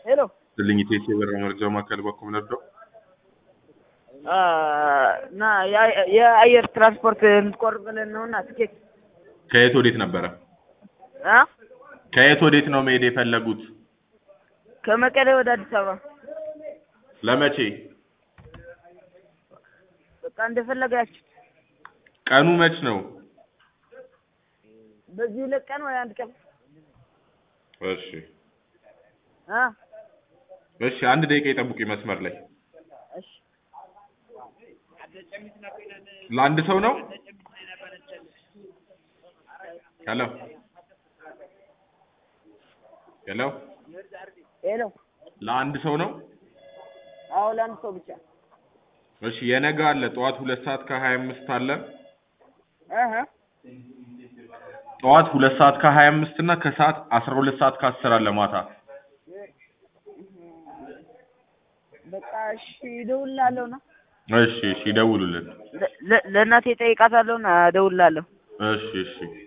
ሄሎ ልኝ ቴሴ በር መረጃ ማዕከል በኩል ነበር። እና የአየር ትራንስፖርት እንድትቆርጥ ብለን ነው እና ትኬት ከየት ወዴት ነበረ? አ ከየት ወዴት ነው መሄድ የፈለጉት? ከመቀሌ ወደ አዲስ አበባ ለመቼ? በቃ እንደፈለጋችሁ። ቀኑ መች ነው? በዚህ ሁለት ቀን ወይ አንድ ቀን እሺ አ እሺ፣ አንድ ደቂቃ ይጠብቁ መስመር ላይ። እሺ ለአንድ ሰው ነው? ሄሎ ሄሎ፣ ሄሎ ለአንድ ሰው ነው? አዎ ለአንድ ሰው ብቻ እሺ፣ የነገ አለ ጠዋት ሁለት ሰዓት ከሀያ አምስት አለ አሀ ጠዋት ሁለት ሰዓት ከሀያ አምስት እና ከሰዓት አስራ ሁለት ሰዓት ከአስር አለ ማታ። በቃ እሺ እደውልልሃለሁ ና እሺ እሺ፣ ይደውሉልን። ለ- ለ- ለእናቴ ጠይቃታለሁ ና እደውልልሃለሁ እሺ እሺ